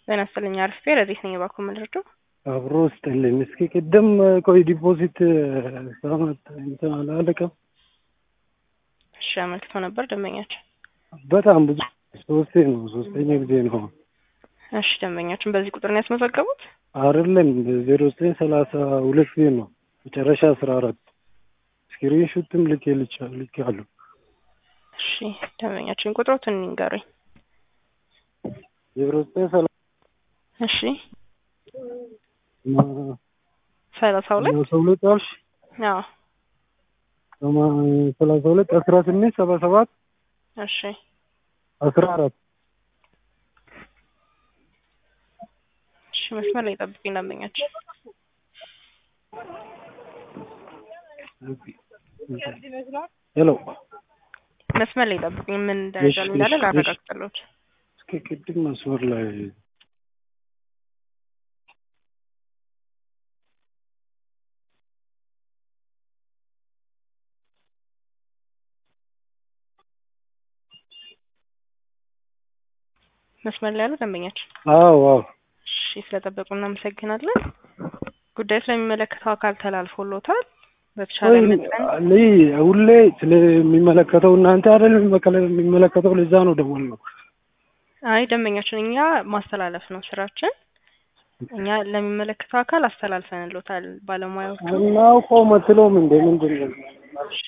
ጤና ይስጥልኝ አርፌ ረዲት ነኝ የባኮ ምልርዶ አብሮ ስጥልኝ። እስኪ ቅድም ቆይ ዲፖዚት ሳመት እንትን አላለቀም። እሺ አመልክቶ ነበር ደንበኛችን። በጣም ብዙ ሶስቴ ነው ሶስተኛ ጊዜ ነው። እሺ ደንበኛችን በዚህ ቁጥር ነው ያስመዘገቡት? አይደለም ዜሮ ዘጠኝ ሰላሳ ሁለት ጊዜ ነው መጨረሻ አስራ አራት ስክሪን ሹትም ልክ ልክ አሉ። እሺ ደንበኛችን ቁጥሮትን ንገሩኝ። ዜሮ ዘጠኝ ሰላሳ እሺ ሰላሳ ሁለት ሰላሳ ሁለት አልሽ አዎ ሰላሳ ሁለት አስራ ስምንት ሰባ ሰባት እሺ አስራ አራት እሺ መስመር ላይ ጠብቁኝ ደንበኛችን ሄሎ መስመር ላይ ጠብቁኝ ምን ደረጃ ላይ እንዳለ እሺ፣ እሺ። ላረጋግጥልዎት እስኪ ቅድም መስመር ላይ መስመር ላይ ያሉ ደንበኛችን አዎ አዎ እሺ ስለጠበቁ እናመሰግናለን ጉዳዩ ስለሚመለከተው አካል ተላልፎሎታል በተሻለ ወይ መጠን እኔ ሁሌ ስለሚመለከተው እናንተ አይደል የሚመከለ- የሚመለከተው ለዛ ነው ደወል ነው። አይ ደንበኛችን እኛ ማስተላለፍ ነው ስራችን እኛ ለሚመለከተው አካል አስተላልፈንሎታል ባለሙያዎቹ እናውቀው መትለውም እንደ ምንድን ነው